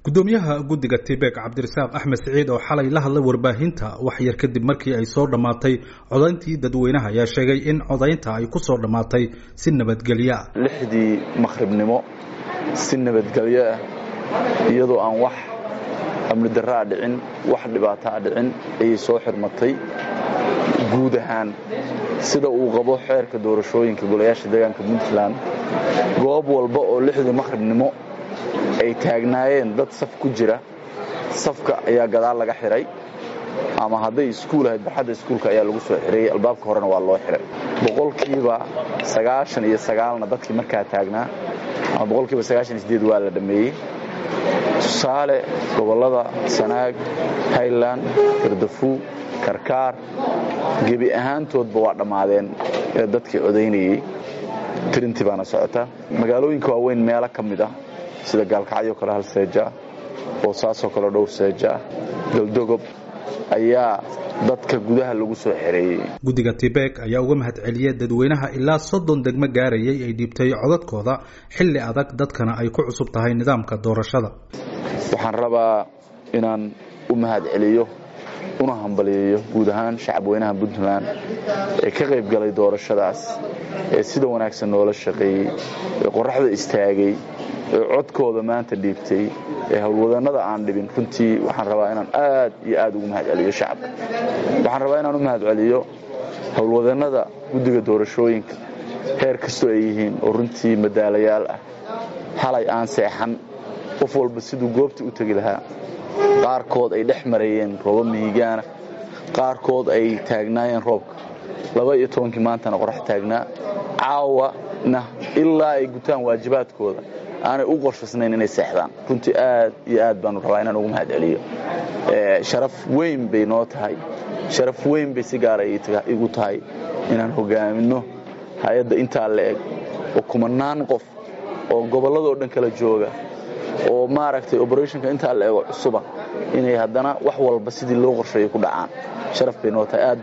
gudoomiyaha guddiga tibek cabdirasaaq axmed siciid oo xalay la hadlay warbaahinta wax yar kadib markii ay soo dhammaatay codayntii dadweynaha ayaa sheegay in codaynta ay ku soo dhammaatay si nabadgelyo ah lixdii maqhribnimo si nabadgelyo ah iyadoo aan wax amni darraa dhicin wax dhibaataa dhicin ayay soo xirmatay guud ahaan sida uu qabo xeerka doorashooyinka golayaasha deegaanka puntland goob walba oo lixdii maqhribnimo ay taagnaayeen dad saf ku jira safka ayaa gadaal laga xihay ama hadday iskuul ahayd barxadda iskuulka ayaa lagu soo xirayey albaabka horena waa loo xihay boqolkiiba sagaashan iyo sagaalna dadkii markaa taagnaa ama boqolkiiba sagaashan iyo sideed waa la dhammeeyey tusaale gobollada sanaag highland gardafu karkaar gebi ahaantoodba waa dhammaadeen ee dadkii codaynayey tirintii baana socota magaalooyinka waaweyn meelo ka mid ah sida gaalkacyo kale hal seeja boosaasoo kale dhowr seeja galdogob ayaa dadka gudaha lagu soo xereeyey guddiga tibek ayaa uga mahad celiyey dadweynaha ilaa soddon degmo gaarayay ay dhiibtay codadkooda xilli adag dadkana ay ku cusub tahay nidaamka doorashada waxaan rabaa inaan u mahad celiyo una hambaliyeeyo guud ahaan shacabweynaha puntland ee ka qayb galay doorashadaas ee sida wanaagsan noola shaqeeyey ee qoraxda istaagay ee codkooda maanta dhiibtay ee howlwadannada aan dhibin runtii waxaan rabaa inaan aad iyo aad ugu mahad celiyo shacabka waxaan rabaa inaan u mahad celiyo howlwadannada guddiga doorashooyinka heer kastoo ay yihiin oo runtii madaalayaal ah halay aan seexan qof walba siduu goobta u tegi lahaa qaarkood ay dhex marayeen rooba mihigaana qaarkood ay taagnaayeen roobka laba iyo tobankii maantana qorax taagnaa caawana ilaa ay gutaan waajibaadkooda aanay u qorshaysnayn inay seexdaan runtii aad iyo aad baanu rabaa inaan ugu mahad celiyo sharaf weyn bay noo tahay sharaf weyn bay si gaara igu tahay inaan hogaaminno hay-adda intaa la eg oo kumanaan qof oo gobolladoo dhan kala jooga oo maaragtay operationka intaa la ego cusuba inay haddana wax walba sidii loo qorsheeyo ku dhacaan sharaf bay noo tahay aad